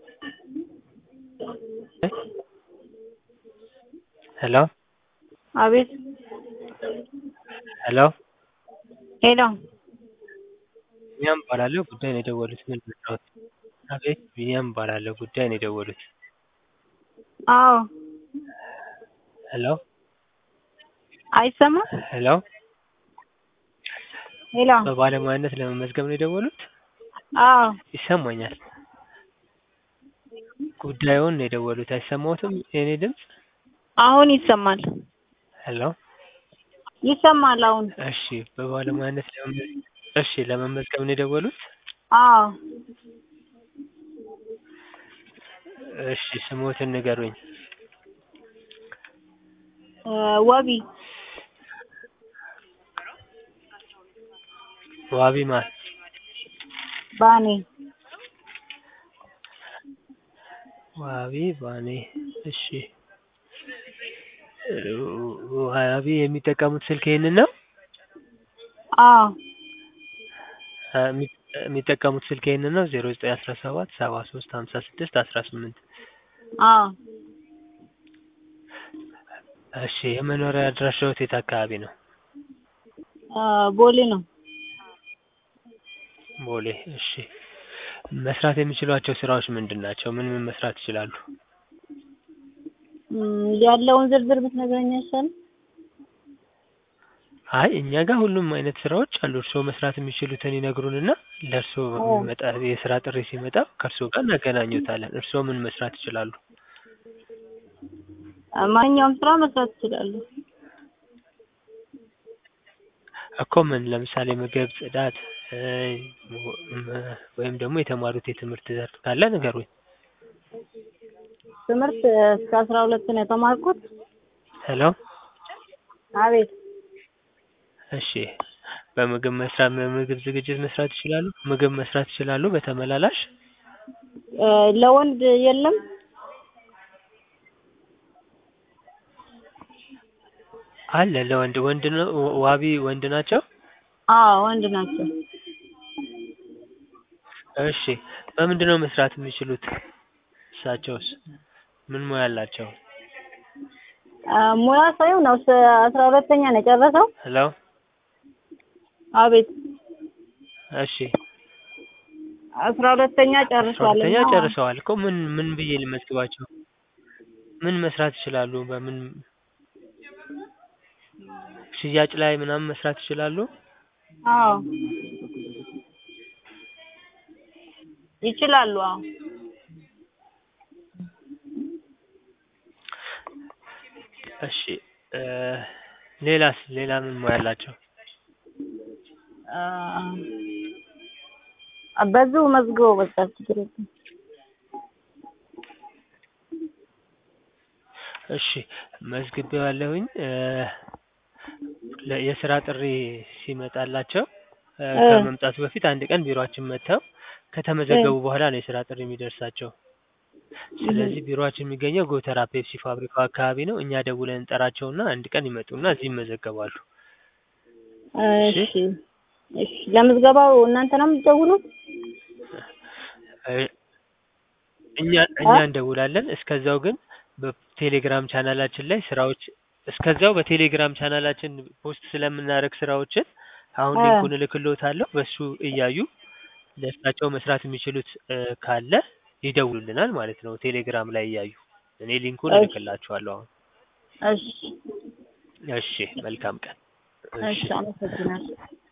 ሄሎ አቤት ሄሎ ሄሎ ቢኒያም እባላለሁ ጉዳይ ነው የደወሉት ምን ልርዳዎት? አቤት ቢኒያም እባላለሁ ጉዳይ ነው የደወሉት? አዎ ሄሎ አይሰማም ሄሎ ሄሎ በባለሙያነት ለመመዝገብ ነው የደወሉት? አዎ ይሰማኛል። ጉዳዩን ነው የደወሉት አይሰማዎትም የኔ ድምፅ? አሁን ይሰማል ሄሎ ይሰማል አሁን እሺ በባለሙያነት ለመመዝ እሺ ለመመዝገብ ነው የደወሉት? አዎ እሺ ስሞትን ንገሩኝ? ወቢ ዋቢ ማን? ባኔ ዋቢ ባኔ እሺ ዋቢ የሚጠቀሙት ስልክ ይሄንን ነው? አዎ የሚጠቀሙት ስልክ ይሄንን ነው ዜሮ ዘጠኝ አስራ ሰባት ሰባ ሶስት ሀምሳ ስድስት አስራ ስምንት አዎ እሺ የመኖሪያ አድራሻዎት የት አካባቢ ነው? ቦሌ ነው ቦሌ እሺ መስራት የሚችሏቸው ስራዎች ምንድን ናቸው? ምን ምን መስራት ይችላሉ? ያለውን ዝርዝር ብትነግረኝ አይሻልም? አይ እኛ ጋር ሁሉም አይነት ስራዎች አሉ። እርስዎ መስራት የሚችሉትን ይነግሩንና ለእርስዎ የሚመጣ የስራ ጥሪ ሲመጣ ከእርስዎ ጋር እናገናኙታለን። እርስዎ ምን መስራት ይችላሉ? ማንኛውም ስራ መስራት እችላለሁ። እኮ ምን ለምሳሌ ምግብ፣ ጽዳት ወይም ደግሞ የተማሩት የትምህርት ዘርፍ ካለ ንገሩኝ? ትምህርት እስከ አስራ ሁለት ነው የተማርኩት። ሄሎ አቤት እሺ በምግብ መስራት በምግብ ዝግጅት መስራት ይችላሉ? ምግብ መስራት ይችላሉ በተመላላሽ? ለወንድ የለም? አለ ለወንድ ወንድ ነው ዋቢ ወንድ ናቸው? አዎ ወንድ ናቸው። እሺ በምንድነው መስራት የሚችሉት? እሳቸውስ ምን ሙያ አላቸው? ሙያ ሳይሆን ነው አስራ ሁለተኛ ነው የጨረሰው። ሄሎ አቤት እሺ አስራ ሁለተኛ ጨርሷል። ሁለተኛ ጨርሰዋል እኮ ምን ምን ብዬ ልመዝግባቸው? ምን መስራት ይችላሉ? በምን ሽያጭ ላይ ምናምን መስራት ይችላሉ? አዎ ይችላሉ። አዎ እሺ ሌላስ ሌላ ምን ሙያ አላቸው? በዚሁ መዝግበው በቃ ችግር የለም። እሺ መዝግቤዋለሁኝ። የስራ ጥሪ ሲመጣላቸው ከመምጣቱ በፊት አንድ ቀን ቢሮአችን መጥተው ከተመዘገቡ በኋላ ነው የስራ ጥሪ የሚደርሳቸው። ስለዚህ ቢሮአችን የሚገኘው ጎተራ ፔፕሲ ፋብሪካው አካባቢ ነው። እኛ ደውለን እንጠራቸውና አንድ ቀን ይመጡና እዚህ ይመዘገባሉ። እሺ እሺ ለምዝገባው እናንተ ነው የምትደውሉት? እኛ እኛ እንደውላለን። እስከዛው ግን በቴሌግራም ቻናላችን ላይ ስራዎች እስከዛው በቴሌግራም ቻናላችን ፖስት ስለምናደርግ ስራዎችን አሁን ሊንኩን እልክልዎታለሁ። በሱ እያዩ ለእሳቸው መስራት የሚችሉት ካለ ይደውሉልናል ማለት ነው። ቴሌግራም ላይ እያዩ እኔ ሊንኩን እልክላችኋለሁ አሁን። እሺ እሺ መልካም ቀን። እሺ አመሰግናለሁ።